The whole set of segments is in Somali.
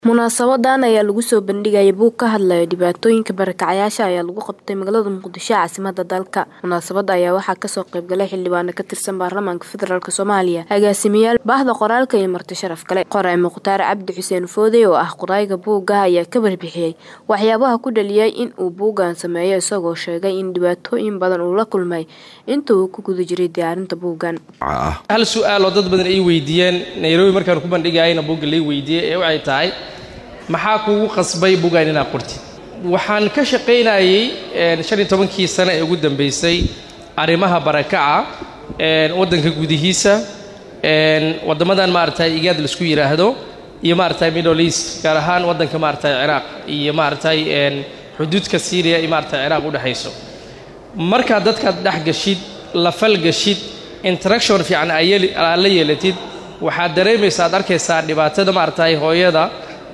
Munaasabadan ayaa lagu soo bandhigayay buug ka hadlaya dhibaatooyinka barakacayaasha ayaa lagu qabtay magaalada Muqdisho caasimadda dalka. Munaasabada ayaa waxaa kasoo qayb galay xildhibaano ka tirsan baarlamaanka federaalk Soomaaliya, agaasimayaal, bahda qoraalka iyo marti sharaf kale. Qoraay Mukhtaar Cabdi Xuseen Foodey oo ah qoraaga buugga ayaa ka warbixiyay waxyaabaha ku dhaliyay in uu buuggan sameeyo isagoo sheegay in dhibaatooyin badan uu la kulmay intii uu ku guda jiray diyaarinta buuggan. hal su-aal oo dad badan ay weydiiyeen nairobi markaan ku bandhigayana buugga lay weydiiyey ee waxay tahay maxaa kugu qasbay buuggan inaad qortid waxaan ka shaqaynayay shan iyo tobankii sano ee ugu dambeysay arrimaha barakaca waddanka gudihiisa waddamadan maaragtay igaad laisku yidhaahdo iyo maaragtay middle east gaar ahaan waddanka maaragtay ciraaq iyo maaragtay xuduudka syriya iyo maaragtay ciraaq u dhexayso markaad dadkaad dhex gashid la falgashid interaction fiican aad la yeelatid waxaad dareemaysa aad arkaysaa dhibaatada maaragtay hooyada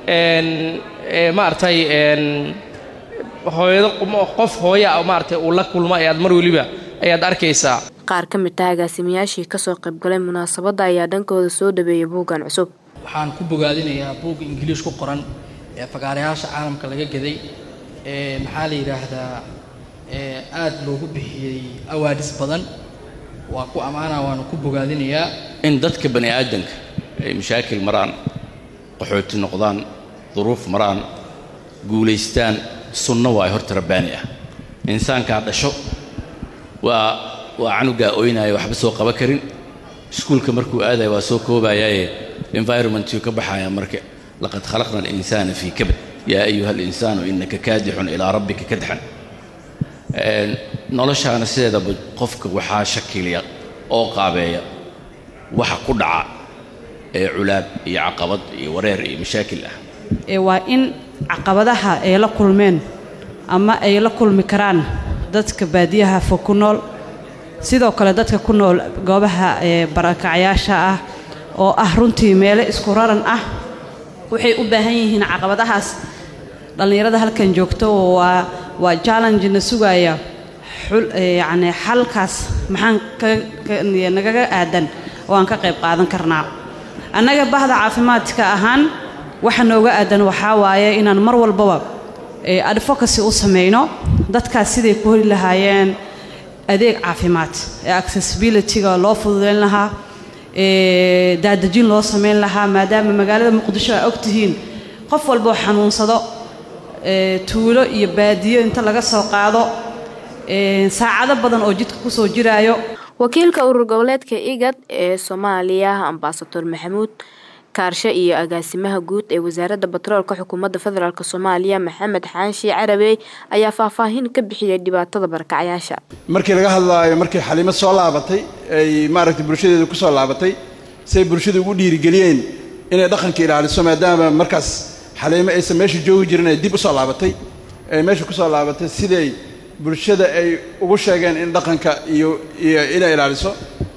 maaragtay hooyado qof hooya maaragtay uu la kulmo ayaad mar weliba ayaad arkaysaa qaar ka mid ah agaasimayaashii kasoo qaybgalay munaasabadda ayaa dhankooda soo dhaweeyay buuggan cusub waxaan ku bogaadinayaa buugga ingiliish ku qoran ee fagaarayaasha caalamka laga gaday ee maxaa la yidhaahdaa aad loogu bixiyey awaadis badan waa ku ammaana waana ku bogaadinayaa in dadka bani aadanka ay mashaakil maraan qaxooti noqdaan duruuf maraan guulaystaan sunno waa horta rabbaani ah insaankaa dhasho waa waa canugaa oynaya waxba soo qaba karin iskuulka markuu aadaya waa soo koobayaaye environmentiu ka baxaya marka laqad khalaqna alinsaana fii kabad yaa ayuha alinsaanu innaka kaadixun ilaa rabbika kadxan noloshaana sideedaba qofka waxaa shakiliya oo qaabeeya waxa ku dhaca ee culaab iyo caqabad iyo wareer iyo mashaakil ah waa in caqabadaha ay la kulmeen ama ay la kulmi karaan dadka baadiyaha fog ku nool sidoo kale dadka ku nool goobaha barakacyaasha ah oo ah runtii meelo isku raran ah waxay u baahan yihiin caqabadahaas dhallinyarada halkan joogto waa waa challenge na sugaya yacni xalkaas maxaan nagaga aadan oo aan ka qayb qaadan karnaa annaga bahda caafimaadka ahaan waxa nooga aadan waxaa waaye inaan mar walbaba advocacy u samayno dadkaas siday ku heli lahaayeen adeeg caafimaad ee accessibilityga loo fududayn lahaa daadejin loo samayn lahaa maadaama magaalada muqdisho aa og tihiin qof walboo xanuunsado tuulo iyo baadiyo inta laga soo qaado saacado badan oo jidka kusoo jiraayo wakiilka urur goboleedka igad ee soomaaliya ambasador maxamuud kaarshe iyo agaasimaha guud ee wasaaradda batroolka xukuumadda federaalk soomaaliya maxamed xaanshi carabey ayaa faahfaahin ka bixiyay dhibaatada barakacayaasha markii laga hadlaayo markii xaliimad soo laabatay ay maaragtay bulshadeedu ku soo laabatay say bulshada ugu dhiirigeliyeen inay dhaqanka ilaaliso maadaama markaas xaliimo aysan meesha joogi jirin ay dib u soo laabatay ay meesha ku soo laabatay siday bulshada ay ugu sheegeen in dhaqanka iyo iyo inay ilaaliso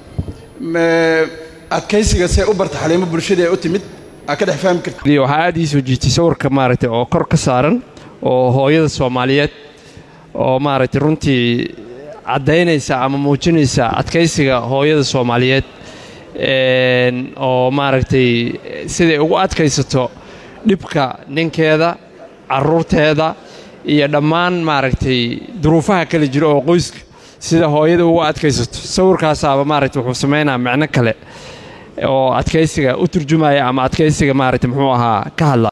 adkaysiga see u barta xaliimo bulshadii ay u timid aa ka dhex fahmi karta waxaa aad ii soo jiitay sawirka maaragtay oo kor ka saaran oo hooyada soomaaliyeed oo maaragtay runtii caddaynaysa ama muujinaysa adkaysiga hooyada soomaaliyeed oo maaragtay siday ugu adkaysato dhibka ninkeeda carruurteeda iyo dhammaan maaragtay duruufaha kala jiro oo qoyska sida hooyada ugu adkaysato sawirkaasaaba maaragtay wuxuu samaynaa micno kale oo adkaysiga u turjumaya ama adkaysiga maaragtay muxuu ahaa ka hadla